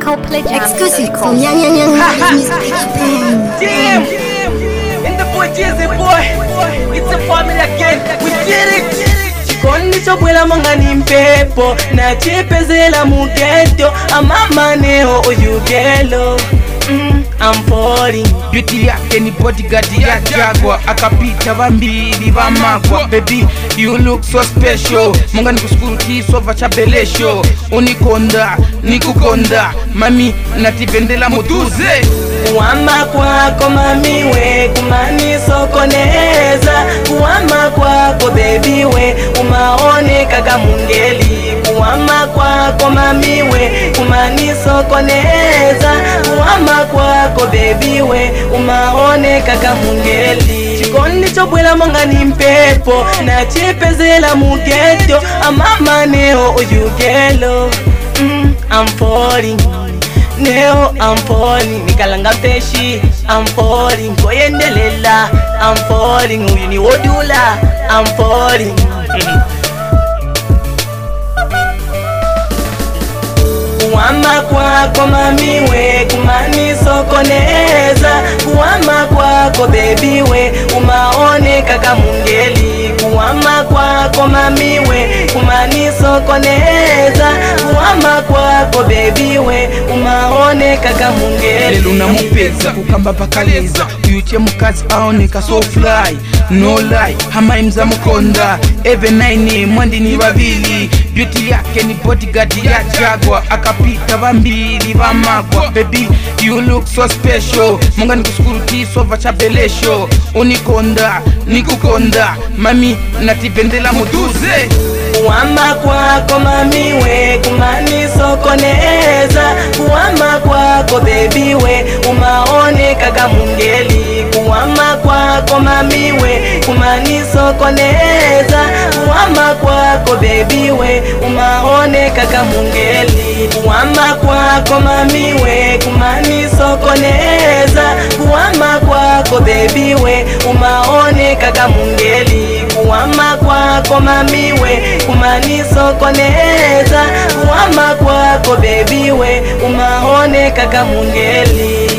Copley Jam. Exclusive from Yang Yang Yang Music Band. Damn! And the boy Jizzy boy, it's a family again. We did it! chikondi chobwela monga ni mpepo nachipezela mugeto amamaneo oyugelo mm, I'm falling beauty yake ni bodyguard ya jagwa akapita vambili vamagwa baby you look so special monga nikushukuru kisova cha belesho unikonda nikukonda mami natipendela mutuze kuwama kwako mamiwe kumanisokoneza kuwama kwako bebiwe umaoneka kamungeli kuwama kwako mamiwe kumanisokoneza kuwama kwako bebiwe umaoneka kamungeli chikondi chobwela monga ni mpepo nachipezela mugeto amamaneo oyugelo mm, I'm falling Neo I'm falling nikalanga peshi I'm falling koyendelela I'm falling uyu ni wodula I'm falling kuwama kwako mamiwe kumanisokoneza kuwama kwako bebiwe umaoneka kamungeli kuwama kwako mamiwe kumanisokoneza kuwama kwako bebiwe umaoneka kamungeli lelo namupeza kukamba pakaleza uyuche mukazi aoneka so fly no lie hamaimza mukonda eve naine mwandini vavili beauty yake ni bodyguard ya jagwa akapita vambili vamagwa baby you look so special monga nikushukuru kisova cha belesho unikonda nikukonda mami natipendela mutuze kuwama kwako mamiwe kumanisokoneza kuwama kwako bebiwe umaoneka kamungeli kuwama kwako mamiwe kumanisokoneza kuwama kwako bebiwe umaoneka kamungeli kuwama kwako mamiwe kumanisokoneza kuwama kwako bebiwe umaoneka kamungeli kuwama kwako mamiwe kumanisokoneza kuwama kwako bebiwe umaoneka kamungeli